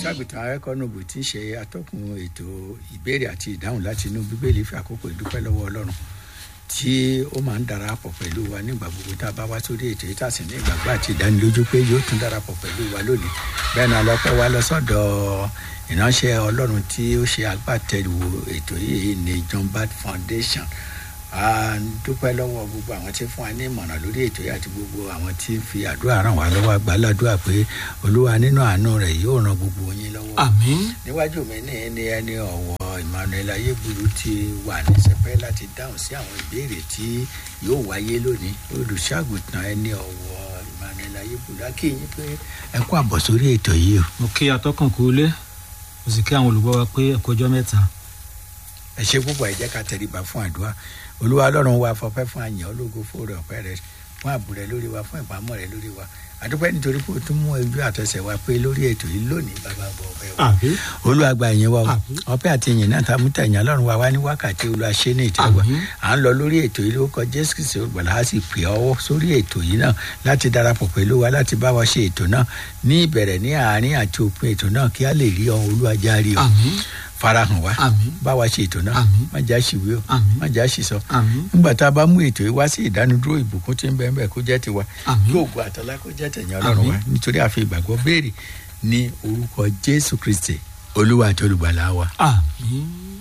olùṣàgùtàn arẹ́kọ́nùbù tí ń ṣe atọ́kùn ètò ìbéèrè àti ìdáhùn láti inú bíbélì fi àkókò ìdúpẹ́ lọ́wọ́ ọlọ́run tí ó máa ń darapọ̀ pẹ̀lú wa nígbà gbogbo tá a bá wá sórí ètò yìí tàsí ní ìgbàgbọ́ àti ìdánilójú pé yóò tún darapọ̀ pẹ̀lú wa lónìí bẹ́ẹ̀ náà lọ́pẹ́ wa lọ sọ́dọ̀ ìránṣẹ́ ọlọ́run tí ó ṣe agbátẹrù ètò yìí ní John Bad Foundation a dúpẹ́ lọ́wọ́ gbogbo àwọn tí fún wa ní ìmọ̀ràn lórí ètò yìí àti gbogbo àwọn tí fi àdúrà ràn wá lọ́wọ́ àgbàládùá pé olúwa nínú àánú rẹ̀ yóò ran gbogbo yín lọ́wọ́ àmín níwájú mi ní ní ẹni ọ̀wọ́ Emmanuel ayéburu ti wà ní sẹpẹ́ láti dáhùn sí àwọn ìbéèrè tí yóò wáyé lónìí olùṣàgùtàn ẹni ọ̀wọ́ Emmanuel ayéburu akínyìn pé ẹ kú àbọ̀ sórí ètò yìí o. mo kí atọ́kùn kú lé mo sì kí àwọn olùgbọ́ wa pé ẹ̀kọ́ ọjọ́ mẹ́ta ẹ ṣe púpọ̀ ẹ jẹ́ ká tẹríba fún àdúrà olúwa ọlọ́run wa fọpẹ́ fún àyàn ológo fóòrè ọ̀pẹ́ rẹ fún ààbò rẹ lórí wa fún ìpamọ́ rẹ lórí wa àdúpẹ́ nítorí pé o tún mú ojú àtẹsẹ̀ wa pé lórí ètò yìí lónìí bàbá bọ̀ ọpẹ́ wa àbí olúwa gba ìyẹn wa o Àmín. ọpẹ́ àti ìyìn náà ta mú tẹ̀yìn ọlọ́run wa wá ní wákàtí olúwa ṣe ní ìtẹ́wọ́ Àmín. à ń lọ lórí ètò yìí lórúkọ jésù kìsì olùgbàlà á sì pè ọwọ́ sórí ètò yìí náà láti darapọ̀ pẹ̀lú wa láti bá wa ṣe ètò náà ní ìbẹ̀rẹ̀ ní àárín àti òpin ètò náà kí a lè rí ọ olúwa járe ọ àmín farahàn wa àmín bá wa ṣe ètò náà Àmín. má já ṣìwé o Àmín. má já ṣìsọ àmín nígbà tá a bá mú ètò yìí wá sí ìdánudúró ìbùkún tí ń bẹ ńbẹ kó jẹ́ tiwa Àmín. kí ògùn àtọlá kó jẹ́ tẹ̀yìn Ọlọ́run Àmín. wa nítorí àfi ìgbàgbọ́ béèrè ní orúkọ Jésù Kristi Olúwa àti olùgbàlà wa àmín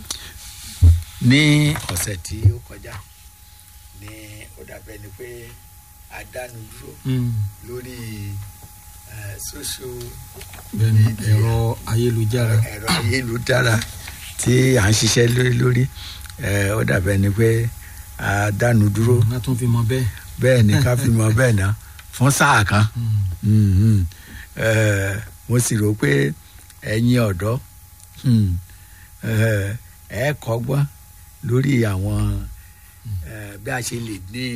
ní ọ̀sẹ̀ tí ó kọjá ní ó dàbẹ̀ ni pé a dánudúró Mm. lórí eh, social bẹ́ẹ̀ni ẹ̀rọ ayélujára ẹ̀rọ ayélujára tí à ń ṣiṣẹ́ lórí lórí eh, ó dàbẹ̀ ni pé a dánudúró wọn tún fi mọ bẹ́ẹ̀ bẹ́ẹ̀ ni ká fi mọ bẹ́ẹ̀ ná fún sáà kan Mm. Mhm. Eh, mo sì rò pé ẹ̀yin ọ̀dọ́ hmm, eh, ẹ kọ́gbọ́n lórí àwọn eh, bí a ṣe lè ní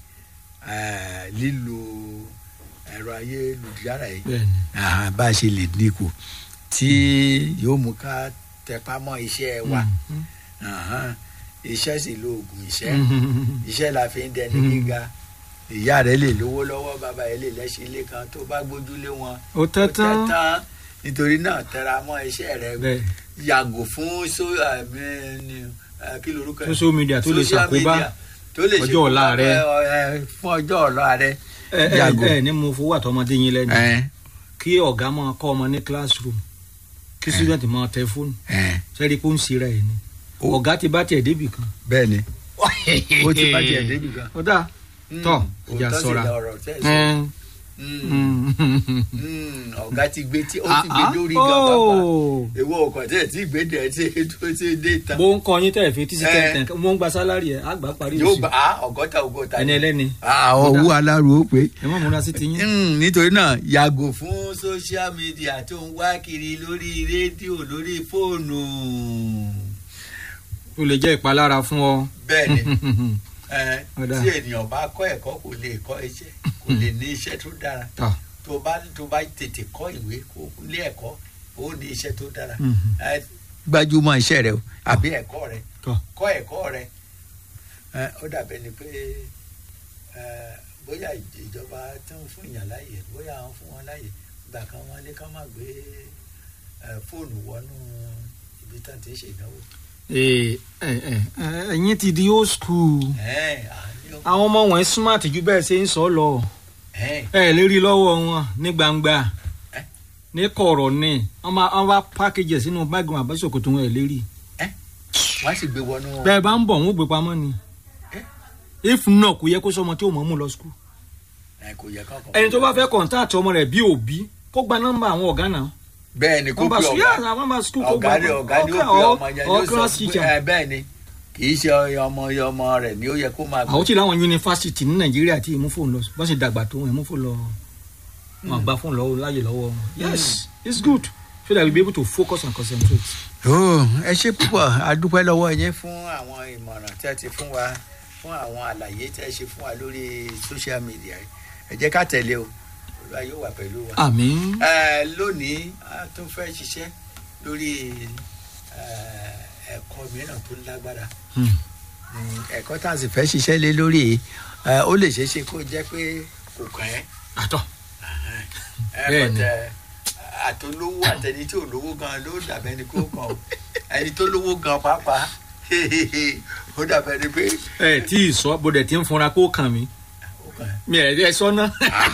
eh, lílo ẹ̀rọ ayélujára yìí bẹ́ẹ̀ni Ah, bá a ṣe lè dínkù tí yóò mú ká tẹpá mọ́ iṣẹ́ wa Mm. Ahan. iṣẹ́ sì lo oògùn iṣẹ́ Mm. iṣẹ́ la fi ń dẹni Mm. gíga ìyá rẹ lè lówó lọ́wọ́ bàbá rẹ lè lẹ́sìn ilé kan tó bá gbójúlé wọn ó tẹ́ ó tán tán nítorí náà tẹra mọ́ iṣẹ́ rẹ bẹ́ẹ̀ yàgò fún so àmì ni eh, kí lorúkọ ẹ̀? social media tó lè Social ṣàkóbá media tó lè ọjọ́ ọ̀la ṣàkóbá, rẹ. eh, eh, fún ọjọ́ ọ̀la rẹ ẹ ẹ yàgò. ẹ ní mo fowó àtọmọdé yín lẹ́nu Eh, kí ọ̀gá máa kọ́ ọmọ ní classroom kí student máa tẹ fóònù eh, sẹ́rí pé ó ń ṣera ẹ̀ ni Ó- ọ̀gá ti bá tiẹ̀ débì kan bẹ́ẹ̀ ni ó ti bá tiẹ̀ débi kan. ó dáa tọ́ Mm, ìjà òótọ́ sì sọ́ra lọ̀rọ̀ tẹ́ ẹ sọ. Ẹ, Mm, mm. mm, ọ̀gá ti gbé tí ó Ah, ti gbé ah, lórí gan pápá oh. èwo ọkọ̀ tẹ̀ tí gbé dẹ̀ tí tó ti dé ìta bó ń kọ yín tẹ̀ fi tíṣí Eh. tẹ̀ tẹ̀ mo ń gba sálárì ẹ̀ àgbà parí yóò oṣù bá a ọgọ́ta ọgọ́ta ẹni ẹlẹ́ni owó alárò ó pé ẹ má múra sí ti yín. nítorí náà yàgò fún social media tó ń wá kiri lórí rédíò lórí fóònù ó lè jẹ́ ìpalára fún ọ. bẹ́ẹ̀ ni ẹ, Ọ̀dà. tí ènìyàn bá kọ́ ẹ̀kọ́ kò lè kọ́ iṣẹ́ kò lè ní iṣẹ́ tó dára Tọ́. tó bá tó bá tètè kọ́ ìwé kó lé ẹ̀kọ́ ó ní iṣẹ́ tó dára Mhm. ẹ, gbájúmọ́ iṣẹ́ rẹ o àbí ẹ̀kọ́ rẹ Tọ́. kọ́ ẹ̀kọ́ rẹ ẹ, ó dàbẹ̀ ni pé ẹ, bóyá ìj- ìjọba tó ń fún ìyàn láàyè bóyá àwọn fún wọn láàyè ìgbà kan wọn ní ká má gbé ẹ, fóònù wọnú ibi tán ti ń ṣe ìdánwò. Ee, ẹ ẹ ẹ, ẹ̀yin ti di old school ẹ, àní ó- àwọn ọmọ wọn smart ju bẹ́ẹ̀ ṣe ń sọ lọ ẹ, ẹ lè rí lọ́wọ́ wọn ní gbangba Eh? ní kọ̀rọ̀ ní wọ́n bá wọ́n bá pákéjì ẹ̀ sínú báàgì wọn àbáṣokòtò wọn ẹ̀ lè rí wọ́n sì gbé wọnú. bẹ́ẹ̀ bá ń bọ̀ wọ́n ó gbé pamọ́ ni Eh? if náà kò yẹ kó sọmọ tí ò mọ̀ mú lọ skul ẹ, kò yẹ kọ́kọ́. ẹni tó bá fẹ́ kọ̀ǹtáàtì ọmọ rẹ̀ bí òbí kó gba nọ́mbà àwọn ọ̀gá náà bẹ́ẹ̀ ni kó nọ́mbà pe skul ọ̀gá. yára nọ́mbà skul kó ọ̀gá gba ni ọ̀gá ni ó pe ọmọ yẹn ọ̀ ló sọ class pé teacher ẹ bẹ́ẹ̀ ni kì í ṣe ọmọ ọmọ rẹ̀ ni ó yẹ kó máa àwọn tí láwọn yunifásitì ní nàìjíríà tí ìmú fóònù lọ bọ́n sì dàgbà tó ìmú fóònù lọ wọn àgbà fóònù lọ láyè lọ́wọ́ wọn yes it's good so that we be able to focus and concentrate. ó ẹ ṣe púpọ̀ adúpẹ́ lọ́wọ́ yín fún àwọn ìmọ̀ràn tí ẹ ti fún wa fún àwọn àlàyé tí ẹ ṣe fún wa lórí social media yìí. ẹ jẹ́ ká tẹ̀lé o olúwa yóò wà pẹ̀lú wa. àmín Ẹ, lónìí a tún fẹ́ ṣiṣẹ́ lórí ẹ, ẹ̀kọ́ mìíràn tó lágbára Hmm. Mm, ẹ̀kọ́ tá a sì fẹ́ ṣiṣẹ́ lé lórí yìí, ẹ, ó lè ṣeé ṣe kó jẹ́ pé kò kàn ẹ́ àtọ̀ ẹ Bẹ́ẹ̀ni. but, ẹ, a àtolówó àtẹni tí ò lówó gan ló dàbẹ́ ni kó kàn ó ẹni tó lówó gan pàápàá ó dàbẹ́ ni pé ẹ tí ì sọ bó dẹ̀ ti ń funra kó kàn mí ó kàn mi ẹ̀ ẹ sọ náà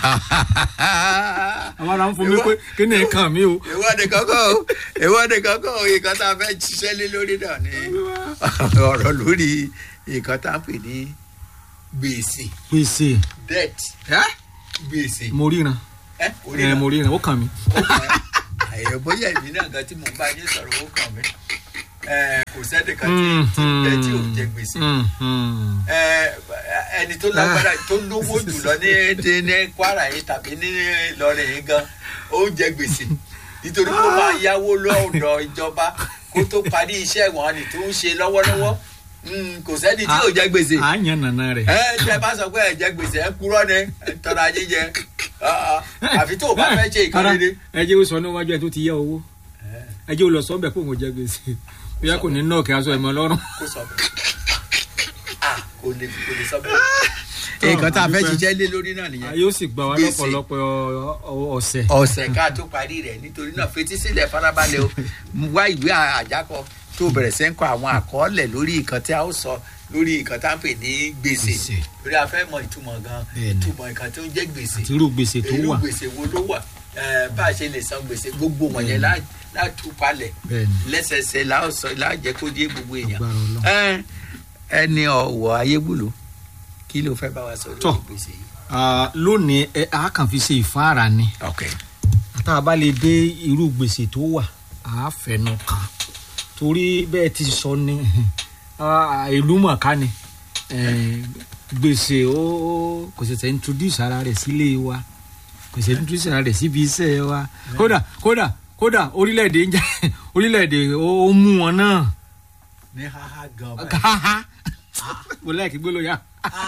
àwọn ará ń fún mi pé kí ni kàn mí o. ìwọ́de kankan o ìwọ́de kankan o nǹkan tá a fẹ́ ṣiṣẹ́ lé lórí náà ni ọ̀rọ̀ lórí nǹkan tá a pè ní gbèsè gbèsè debt gbèsè mo ríran ẹ orí ẹ náà mo ríran ó kàn mí. ó kàn ẹ́. àyè bóyá èmi náà gan tí mò ń bá yín sọ̀rọ̀ ó kàn mí Ẹ, kò sẹ́nìkan tí tí ń bẹ tí ò jẹ gbèsè Mhm. Ẹ, ẹni tó lágbára tó lówó jùlọ ní ní- ní Kwara yìí tàbí ní Ìlọrin yìí gan ó ń jẹ gbèsè nítorí kó máa yáwó lọ́dọ̀ ìjọba kó tó parí iṣẹ́ wọn ni tó ń ṣe lọ́wọ́lọ́wọ́ Mm, kò sẹ́ni tí ò jẹ gbèsè à ń yan nàna rẹ̀. ẹ tẹ bá sọ pé ẹ jẹ gbèsè ẹ kúrọ ni ẹ tọrọ ajé jẹ Ah, ah. àfi tó o bá fẹ́ ṣe Rárá, ìkànnì ẹ jẹ́ ó sọ níwájú ẹ tó ti yá owó ẹ jẹ́ ó lọ sọ́ọ́bẹ̀ pé òun jẹ gbèsè bóyá kò ní nọ́ọ̀kì aṣọ ẹ̀mọ́ lọ́rùn. kó sọ bẹ́ẹ̀ ah kò lè kò lè sọ bẹ́ẹ̀. nǹkan tá a fẹ́ ṣiṣẹ́ lé lórí náà a nìyẹn yóò sì gbà wá Gbèsè. lọ́pọ̀lọpọ̀ ọ- ọ- ọ̀sẹ̀. ọ̀sẹ̀ ká tó parí rẹ̀ nítorí náà fetí sílẹ̀ farabalẹ̀ o wá ìwé àjákọ tó bẹ̀rẹ̀ sí ń kọ àwọn àkọọ́lẹ̀ lórí nǹkan tí a ó sọ lórí nǹkan tá a ń pè ní gbèsè Gbèsè. lórí a fẹ́ mọ ìtumọ̀ gan Bẹ́ẹ̀ni. ìtumọ̀ nǹkan tó ń jẹ́ gbèsè àti irú gbèsè tó irú wà. gbèsè wo ló wà Eh, bá a ṣe lè san gbèsè gbogbo wọ̀nyẹn lá- látú palẹ̀ bẹ́ẹ̀ni lẹ́sẹsẹ láòsọ láàjẹ́ kó dé gbogbo èèyàn agbára Ọlọ́run. Ẹ, ẹni ọ̀wọ̀ ayébùlù kí ló fẹ́ bá wa sọ Tọ́. lórí gbèsè yìí. Ah, lónìí ẹ a kàn fi ṣe ìfáàrà ni ok tá a bá lè dé irú gbèsè tó wà á fẹnu kàn torí bẹ́ẹ̀ ti sọ ni ah, ìlú mọ̀ká ni Eh, gbèsè ó ó- kò ṣẹ̀ṣẹ̀ introduce ara rẹ̀ sílé wa kò ṣẹ̀ṣẹ̀ introduce ara rẹ̀ síbi iṣẹ́ wa kódà kódà kódà orílẹ̀-èdè ń jẹ́ orílẹ̀-èdè ó ó mú wọn náà ní haha gan báyìí. káhá mo láìkí gbólóyà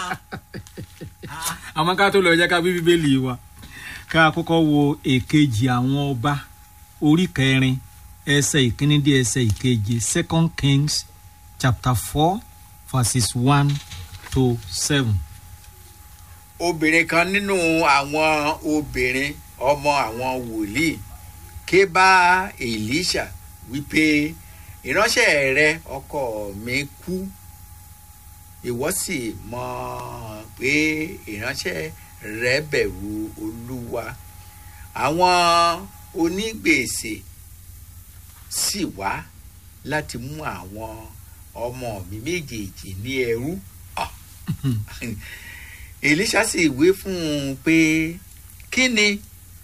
àmọ́ ká tó lọ jẹ́ ká bí bíbélì wa ká kọ́kọ́ wo èkejì àwọn ọba orí kẹrin ẹsẹ̀ ìkíní dé ẹsẹ̀ ìkeje second kings chapter four verses one to seven. obìnrin kan nínú àwọn obìnrin ọmọ àwọn wòlíì ké bá Èlíṣà wípé ìránṣẹ́ rẹ ọkọ mi kú ìwọ sì mọ̀ pé ìránṣẹ́ rẹ bẹ̀rù Olúwa àwọn onígbèsè sì wá láti mú àwọn ọmọ mi méjèèjì ní ẹrú. Ah. Èlíṣà sì wí fún un pé kí ni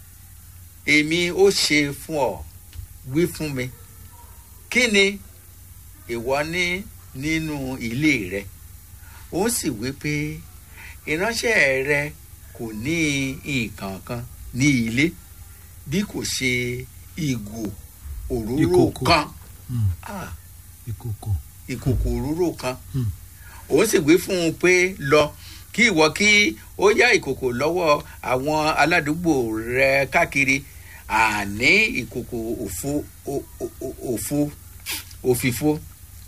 èmi ó ṣe fún ọ wí fún mi kí ni ìwọ ní nínú ilé rẹ ó sì wí pé ìránṣẹ́ rẹ kò ní nǹkan kan ní ilé bí kò ṣe ìgò òróró Ìkòkò. kan Hmm, ah, ìkòkò. ìkòkò òróró kan Hmm. ó sì wí fún un pé lọ kí ìwọ kí ó yá ìkòkò lọ́wọ́ àwọn aládùúgbò rẹ káàkiri àní ìkòkò òfo o- o- o- òfo òfìfo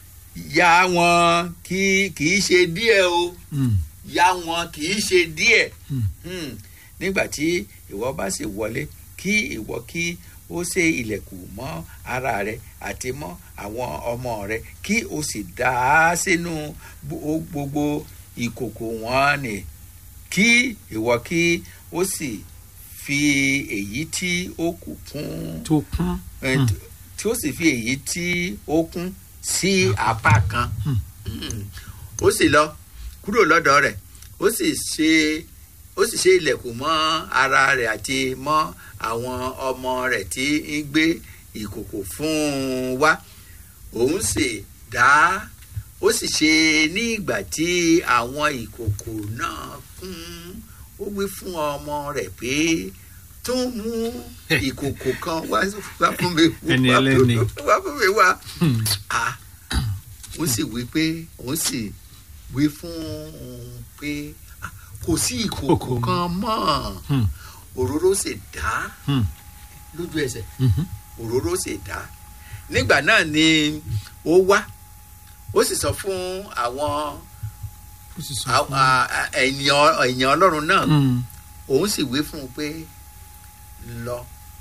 yá wọn kí kì í ṣe díẹ̀ o Hmm, yá wọn kì í ṣe díẹ̀ hmm. Hmm. nígbà tí ìwọ bá sì wọlé kí ìwọ kí ó ṣe ilẹ̀kùn mọ́ ara rẹ àti mọ́ àwọn ọmọ rẹ kí o sì dà á sínú gbo- gbogbo ìkòkò wọn nì kí ìwọ kí ó sì fi èyí tí ó kù kún tó kún. eh, Hmm. tí ó sì fi èyí tí ó kún sí apá kan Hmm. Mm. ó sì lọ kúrò lọ́dọ̀ rẹ̀ ó sì ṣe ó sì ṣe ilẹ̀kùn mọ́ ara rẹ̀ àti mọ́ àwọn ọmọ rẹ̀ tí ń gbé ìkòkò fún un wá òun sì dá ó sì ṣe ní ìgbà tí àwọn ìkòkò náà kún ó wí fún ọmọ rẹ̀ pé tó mú ìkòkò kan wá wá fún mi Ẹni wá fún- ẹlẹ́ni. wá fún mi wá Hmm. ah ó sì wí pé ó sì wí fún un pé ah, kò sí ìkòkò Kòkò kan mọ́ Hmm. òróró sì dá Hmm. lójú ẹsẹ̀ Mhm. òróró sì dá nígbà náà ni ó wá ó sì sọ fún àwọn ó sì sọ à- fún à- à- ènìyàn ènìyàn ọlọ́run náà Hmm. òun sì wí fún un pé lọ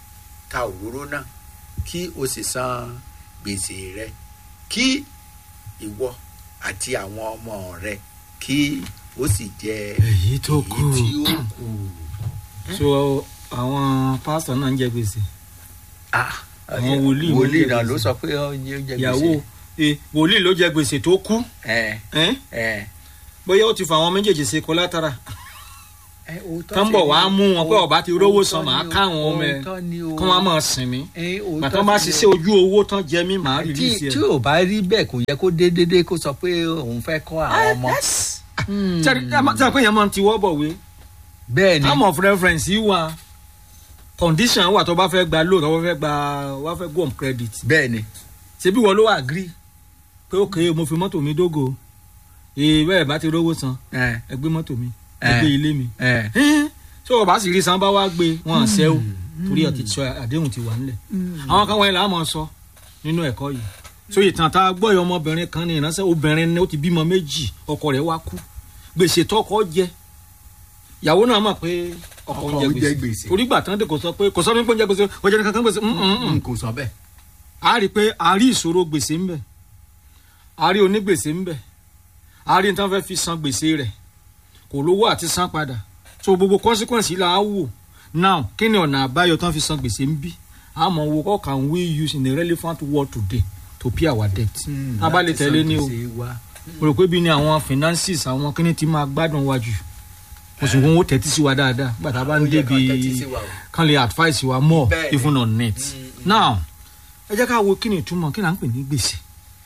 ta òróró náà kí o sì san gbèsè rẹ kí ìwọ àti àwọn ọmọ rẹ kí o sì jẹ èyí tó kù èyí tí ó kù. so àwọn pásítọ̀ náà ń jẹ gbèsè Ah, Àwọn wòlíì ló wòlíì jẹ náà gbèsè. ló sọ pé ó ń jẹ ìyàwó gbèsè. eh, wòlíì ló jẹ gbèsè tó kú ẹ eh? ẹ bóyá ó ti fa àwọn méjèèjì ṣe collateral ẹ òótọ́ Tán bọ̀ sì wá ni. mú wọn pé ọba ti rówó san, Òótọ́ màá ni o, káwọn ọmọ ẹ. òótọ́ ni o. kí wọ́n á máa sìn mí Ẹ, òótọ́ bàtà bá sì ni ṣiṣẹ́ o. ojú owó tán jẹ mí màá tí rìlíìsì tí ẹ̀. ò bá rí bẹ́ẹ̀ kò yẹ kó dé dédé kó sọ pé òun fẹ́ kọ́ àwọn ọmọ. Hmm. tí a pé yẹn máa ń tiwọ́ bọ̀ wé bẹ́ẹ̀ ni time of reference yìí wà condition wà tó bá fẹ́ gba loan tó bá fẹ́ gba wá fẹ́ go on credit bẹ́ẹ̀ ni ṣebí wọ́n ló wà agree pé ok mo fi mọ́tò mi dógò ee bẹ́ẹ̀ bá ti rówó san ẹ ẹ gbé mọ́tò mi ẹ Eh. gbé ilé mi ẹ. tí o bá sì rí san bá wá gbé wọn àṣẹ o torí ọtí sọ àdéhùn ti wà nílẹ̀ àwọn kan wọ̀nyí là á mọ̀ sọ nínú ẹ̀kọ́ yìí so ìtàn tá a gbọ́ yìí ọmọbìnrin kan ní ìránṣẹ́ obìnrin ni ó ti bímọ méjì ọkọ rẹ̀ wá kú gbèsè tọkọ jẹ ìyàwó náà mọ̀ pé ọkọ ń Ọkọ jẹ ń jẹ gbèsè gbèsè. torí gbà tán dé kò sọ pé kò sọ fún mi pé ń jẹ gbèsè kò jẹ kankan gbèsè mm, mm, mm. n kò sọ bẹ́ẹ̀. a rí i pé a rí ìṣòro gbèsè ń bẹ a rí onígbèsè ń bẹ a rí nǹkan fẹ́ fi san gbèsè rẹ̀ kò lówó àti san padà so gbogbo consequence yìí là á wò now kí ni ọ̀nà àbáyọ tán fi san gbèsè ń bí a mọ̀ wo how can we use in a relevant world today to pay our debt a bá lè láti tẹ̀lé san ní o gbèsè wa. mo rò pé bí ni àwọn finances àwọn kíní ti máa gbádùn wa jù mo sì wọ́n ó tẹ́tí sí wa dáadáa gbàtà bá ń Ó yẹ kán débi tẹ́tí sí wa o. kan lè advice wa more Bẹ́ẹ̀ni. even on net Mm, mm. now ẹ jẹ́ ká wo kí ni ìtumọ̀ kí ni à ń pè ní gbèsè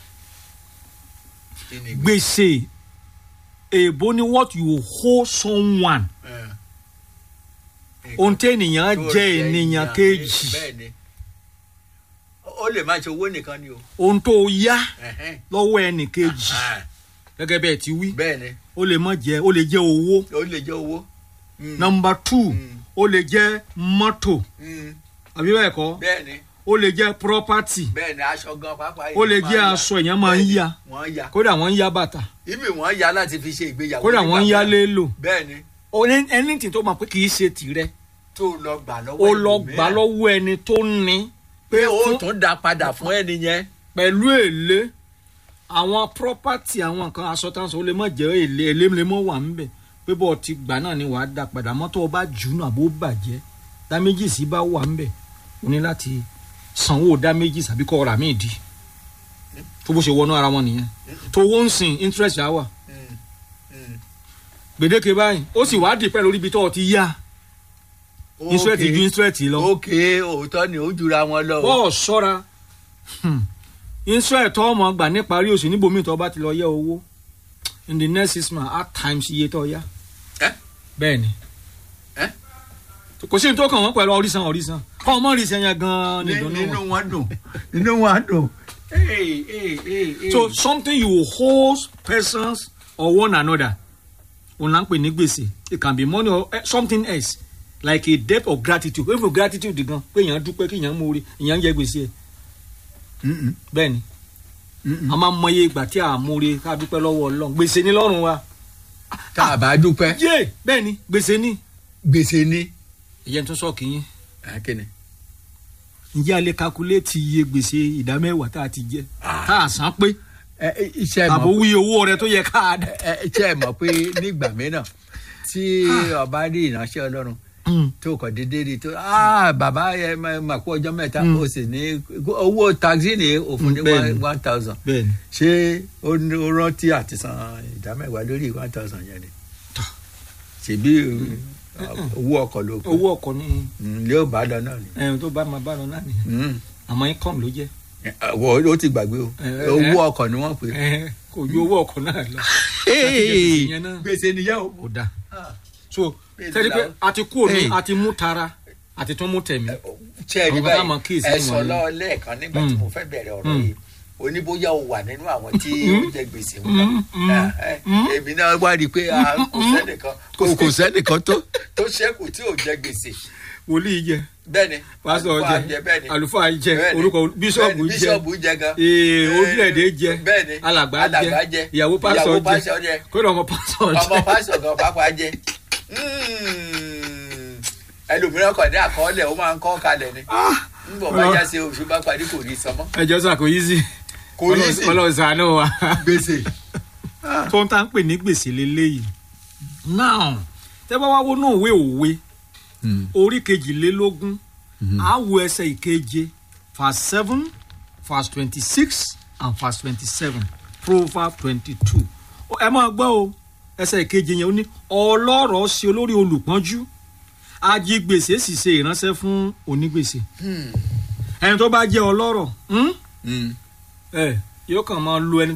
Kí ni gbèsè èèbó ni what you owe someone ẹ. ohun tí ènìyàn Tó jẹ́ ènìyàn kejì bẹ́ẹ̀ ni ó lè má ṣe owó nìkan ni o. ohun tó yá Ẹ̀hẹ́n. lọ́wọ́ ẹnì kejì Ah, gẹ́gẹ́ bẹ́ẹ̀ ti wí bẹ́ẹ̀ ni ó lè má jẹ́ ó lè jẹ́ owó ó lè jẹ́ owó. Mm, number two Mm. ó lè jẹ́ mọ́tò mm, àbí bẹ́ẹ̀ kọ́ bẹ́ẹ̀ ni ó lè jẹ́ property bẹ́ẹ̀ ni aṣọ gan pàápàá. ó lè èèyàn jẹ́ máa ń aṣọ èèyàn máa ń Bẹ́ẹ̀ ni, yá wọ́n ya kódà wọ́n ń yá bàtà ibi wọ́n ya láti fi ṣe ìgbéyàwó. kódà wọ́n ń nígbà yá mìíràn. lélo bẹ́ẹ̀ ni anything tó mọ̀ pé kì í ṣe tìrẹ tó lọ gbà lọ́wọ́ ó lọ ẹlòmíràn. gbà lọ́wọ́ ẹni tó ní pé ó fún- tún dá padà fún ẹni yẹn. pẹ̀lú èlé àwọn property àwọn nǹkan aṣọ táwọn sọ ó lè mọ̀ jẹ́ èlé èlé lè mọ̀ wà ńbẹ̀ pé bọ́ọ̀ ti gbà náà ni wàá dá padà mọ́tò ọba jùnú àbó bàjẹ́ damages bá wà ńbẹ̀ o ní láti sanwó damages àbí kọ́ ra míì di tó bó ṣe wọnú ara wọn nìyẹn tó wọ́n ń sìn interest á wà Mm, mm. gbèdéke báyìí ó sì wá dìpẹ́ lórí ibi tó o ti yá interest ju interest lọ ok òótọ́ ni ó jura wọn lọ. o. bọ́ọ̀ ṣọ́ra interest tó ọmọ gbà níparí oṣù níbòmíì tó bá ti lọ yẹ owó in the next six months at times iye tó yá Ẹ́? bẹ́ẹ̀ ni Ẹ́? kò sí ní tó kàn wọ́n pẹ̀lú ọ̀rísàn ọ̀rísàn kọ́ ọmọ ọ̀rísàn yẹn gan-an ní Ní- ìdùnnú nínú wọn. wọn dùn nínú wọn dùn. Hey, hey, hey, hey. so something you hold persons or one another òun là ń pè ní gbèsè it can be money or eh, something else like a debt of gratitude wey for gratitude gan pé èèyàn dúpẹ́ kí èèyàn mórí èèyàn ń jẹ gbèsè ẹ̀ Mm-mm, bẹ́ẹ̀ ni mm-mm. a máa mọye ìgbà tí a mórí ká dúpẹ́ lọ́wọ́ ọlọ́run gbèsè ní lọ́rùn wa tá a bá dúpẹ́ yé bẹ́ẹ̀ ni gbèsè ní. gbèsè ni. ìyẹn tó sọ kìíní akínni. ǹjẹ́ a lè calculate iye gbèsè ìdá mẹ́wàá tá a ti jẹ tá a san pé ẹ ẹ, iṣẹ́ àbò mọ̀ wí owó rẹ tó yẹ ká a dá. ẹ ẹ, iṣẹ́ mọ̀ pé nígbà mìíràn tí ọba rí ìránṣẹ́ ọlọ́run tó kọ̀ déédéé rí tó ah bàbá ẹ máa mà kú ọjọ́ mẹ́ta Mm. ó sì ní owó taxi ní òfin ní Mm, bẹ́ẹ̀ one- ni. one thousand bẹ́ẹ̀ ni ṣé ó ní ó rántí àti san ìdá mẹ́wàá lórí one thousand yẹn ni Tọ́. ṣèbí owó ọkọ̀ ló kù owó ọkọ̀ ní ilé ò bá lọ náà ni ẹ̀rùn tó bá máa bá lọ náà nìyẹn Mm. àmọ́ income ló jẹ́ wọ́n ó ti gbàgbé o Ẹ, ẹ, owó ẹ. ọkọ̀ ni wọ́n pè é. Ẹ̀hẹ́n, kò ju owó ọkọ̀ náà lọ láti jẹ gbèsè yẹn náà gbèsè nìyẹn o. kò dáa so Bẹ́ẹ̀ tẹ́lẹ̀ pé ni a ti kú òní Hey. a ti mú tara a ti tún mú tẹ̀mí ṣe é rí Àwọn kan máa kíyèsí báyìí ẹ nínú sọ wọn ni. lọ́ọ́ lẹ́ẹ̀kan nígbà tí Mm. mo fẹ́ bẹ̀rẹ̀ ọ̀rọ̀ Mm. yìí oníbóyá o wà nínú àwọn tí Mm. ó jẹ gbèsè wọn Mm, mm, Eh, eh, mm. èmi náà wá rí i pé ah, kò Mm. sẹ́nìkan kò kò sẹ́nìkan tó tó ṣẹ́kù tí ò jẹ gbèsè wòlíì jẹ bẹ́ẹ̀ni pásítọ̀ àlùfáà jẹ bẹ́ẹ̀ni àlùfáà jẹ Bẹ́ẹ̀ni. orúkọ bíṣọ̀bù Bẹ́ẹ̀ni, jẹ bíṣọ̀bù jẹ gan ee Eh, orílẹ̀-èdè jẹ bẹ́ẹ̀ni alàgbà alàgbà jẹ ìyàwó ìyàwó pásítọ̀ pásítọ̀ jẹ jẹ kódà ọmọ pásítọ̀ ọmọ jẹ pásítọ̀ gan pápá jẹ Mm. ẹlòmíràn kàn ní àkọọ́lẹ̀ ó máa ń kọ́ kalẹ̀ ni Ah, ń bọ̀ bá já sí oṣù bá parí kò ní sọmọ́. ẹjọ́ sà kò yí sí kò ní sí ọlọ́run ṣàánú wa gbèsè. tó ń tà ń pè ní gbèsè lélẹ́yìí now tẹ́ bá wá wọnú òwe òwe orí kejìlélógún á wo ẹsẹ̀ ìkeje verse seven verse twenty-six and verse twenty-seven proverb twenty-two ẹ máa gbọ́ o ẹsẹ̀ ìkeje yẹn ó ní ọlọ́rọ̀ ṣe olórí olùpọ́njú ajigbèsè sì ṣe ìránṣẹ́ fún onígbèsè ẹni tó bá jẹ́ ọlọ́rọ̀ hmm? ẹ yóò kàn máa lo ẹni